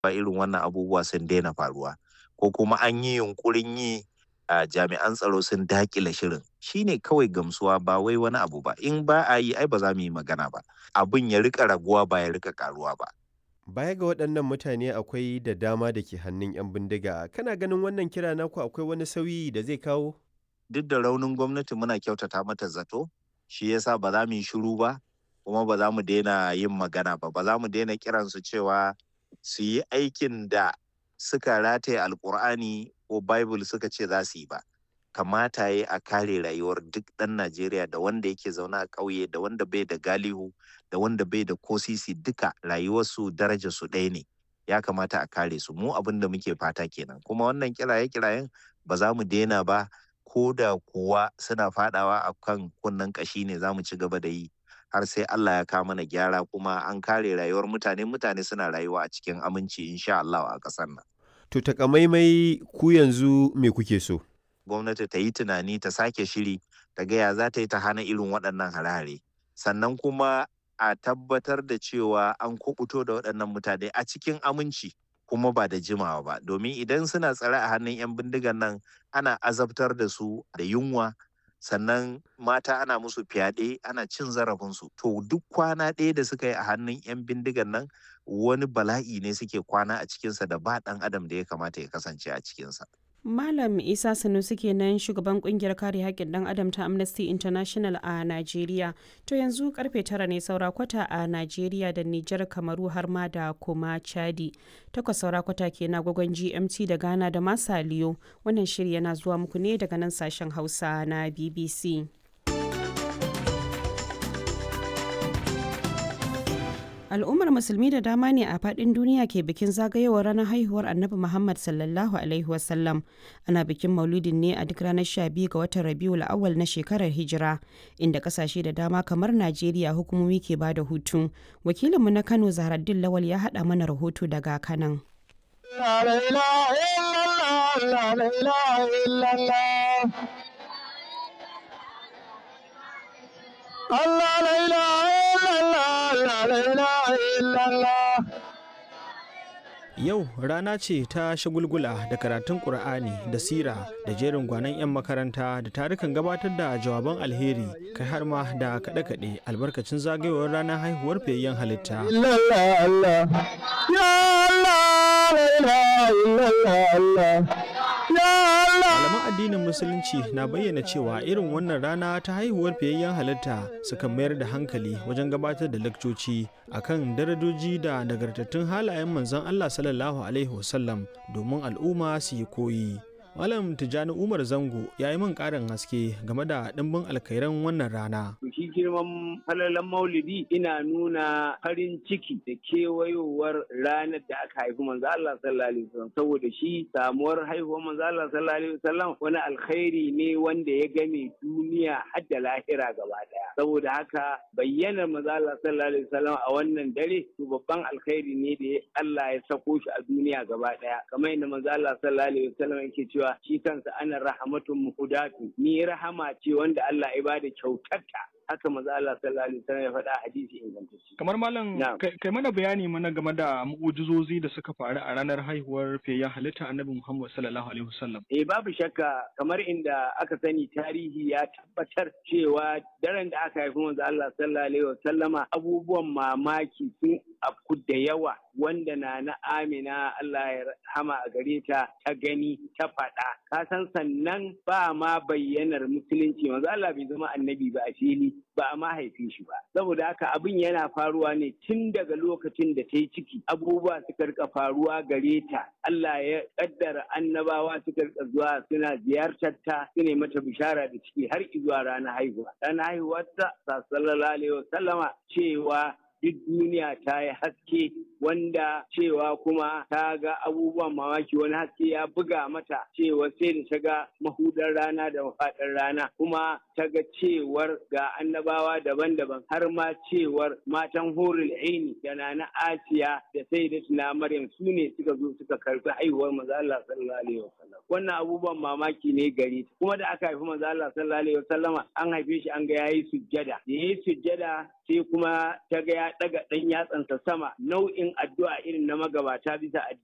irin wannan abubuwa sun daina faruwa ko kuma an yi yunkurin yi a jami'an tsaro sun dakile shirin shine kawai gamsuwa ba wai wani abu ba in ba a yi ai ba za mu yi magana ba abin ya rika raguwa ba ya rika karuwa ba Baya ga waɗannan mutane akwai da dama da ke hannun 'yan bindiga. Kana ganin wannan kira naku akwai wani sauyi da zai kawo? duk da raunin gwamnati muna kyautata mata zato shi yasa ba za mu yi shiru ba kuma ba za mu daina yin magana ba ba za mu daina kiransu cewa su yi aikin da suka rataye alkur'ani ko bible suka ce za su yi ba kamata ya a kare rayuwar duk ɗan najeriya da wanda yake zaune a ƙauye da wanda bai da galihu da wanda bai da kosisi duka rayuwarsu darajar su ɗaya ne ya kamata a kare su mu abin da muke fata kenan kuma wannan kiraye kirayen ba za mu daina ba ko da kuwa suna fadawa a kan kunnen kashi ne za mu ci gaba da yi har sai Allah ya kawo mana gyara kuma an kare rayuwar mutane mutane suna rayuwa a cikin aminci insha Allah a ƙasar nan. To takamaimai ku yanzu me kuke so? Gwamnati ta yi tunani ta sake shiri ta gaya za ta yi ta hana irin waɗannan hare-hare sannan kuma a tabbatar da cewa an kubuto da waɗannan mutane a cikin aminci kuma ba da jimawa ba domin idan suna tsare a hannun 'yan bindigan nan ana azabtar da su da yunwa sannan mata ana musu fyaɗe ana cin zarafinsu to duk kwana ɗaya da suka yi a hannun 'yan bindigan nan wani bala'i ne suke kwana a cikinsa da ba ɗan adam da ya kamata ya kasance a cikinsa Malam Isa Sanusi kenan shugaban kungiyar kare haƙƙin ɗan adam ta Amnesty International a Najeriya. To yanzu karfe tara ne saura kwata a Najeriya da Nijar Kamaru har ma da kuma Chadi. Takwas saura kwata ke na gwagwan GMT da Ghana da Masaliyo. Wannan shiri yana zuwa muku ne daga nan sashen Hausa na BBC. al'ummar musulmi da dama ne a fadin duniya ke bikin zagayowar ranar haihuwar annabi muhammad sallallahu alaihi wasallam ana bikin maulidin ne a duk ranar 12 ga watan rabiul awal na shekarar hijira inda kasashe da dama kamar najeriya hukumomi ke ba da hutu wakilinmu na kano zaharaddin lawal ya haɗa mana rahoto daga kanan Allah la ilaha illallah Yau rana ce ta shagulgula da karatun Ƙur'ani da sira da jerin gwanon 'yan makaranta da tarukan gabatar da jawaban alheri kai har ma da kaɗe-kaɗe albarkacin zagayowar ranar haihuwar fiyayyen halitta. Malaman addinin Musulunci na bayyana cewa irin wannan rana ta haihuwar fiyayyen halitta suka mayar da hankali wajen gabatar da lakcoci akan darajoji da nagartattun halayen manzon Allah sallallahu Alaihi wasallam domin al'umma su yi koyi. Malam Tijjani Umar Zango ya yi min ƙarin haske game da ɗimbin alkairan wannan rana. Shi girman falalan maulidi ina nuna farin ciki da kewayowar ranar da aka haifi manzo Allah sallallahu alaihi wasallam saboda shi samuwar haihuwar manzo Allah sallallahu alaihi wasallam wani alkhairi ne wanda ya game duniya har da lahira gaba daya. Saboda haka bayyanar manzo Allah sallallahu alaihi wasallam a wannan dare to babban alkhairi ne da Allah ya sako shi a duniya gaba daya. Kamar yadda manzo Allah sallallahu alaihi wasallam yake cewa cewa shi kansa ana rahamatun muhudatu ni rahama ce wanda Allah ya bada kyautarta haka maza Allah sallallahu alaihi wasallam ya faɗa hadisi ingantacce. Kamar malam kai mana bayani mana game da mu'ujizozi da suka faru a ranar haihuwar fiyayyen halitta Annabi Muhammad sallallahu alaihi wasallam. Eh babu shakka kamar inda aka sani tarihi ya tabbatar cewa daren da aka haifi manzo Allah sallallahu alaihi wasallama abubuwan mamaki sun afku da yawa wanda na na Amina Allah ya rahama a gare ta ta gani ta faɗa. Ka san sannan ba ma bayyanar musulunci manzo Allah bai zama annabi ba a fili ba a mahaifin shi ba saboda haka abin yana faruwa ne tun daga lokacin da ta yi ciki abubuwa suka rika faruwa gare ta Allah ya kaddara annabawa suka rika zuwa suna ziyartar ta su mata bishara da ciki har zuwa ranar haihuwa ranar haihuwar ta sallallahu alaihi wasallama cewa duk duniya ta yi haske wanda cewa kuma ta ga abubuwan mamaki wani haske ya buga mata cewa sai da ta ga mahudar rana da mafaɗar rana kuma ta ga cewar ga annabawa daban-daban har ma cewar matan horul aini da na asiya da sai da tuna maryam su ne suka zo suka karbi haihuwar maza Allah sallallahu alaihi wasallam wannan abubuwan mamaki ne gare ta kuma da aka haifi manzo Allah sallallahu alaihi wasallama an haife shi an ga yayi sujjada da yayi sujjada sai kuma ta ga ya daga dan yatsansa sama nau'in addu'a irin na magabata bisa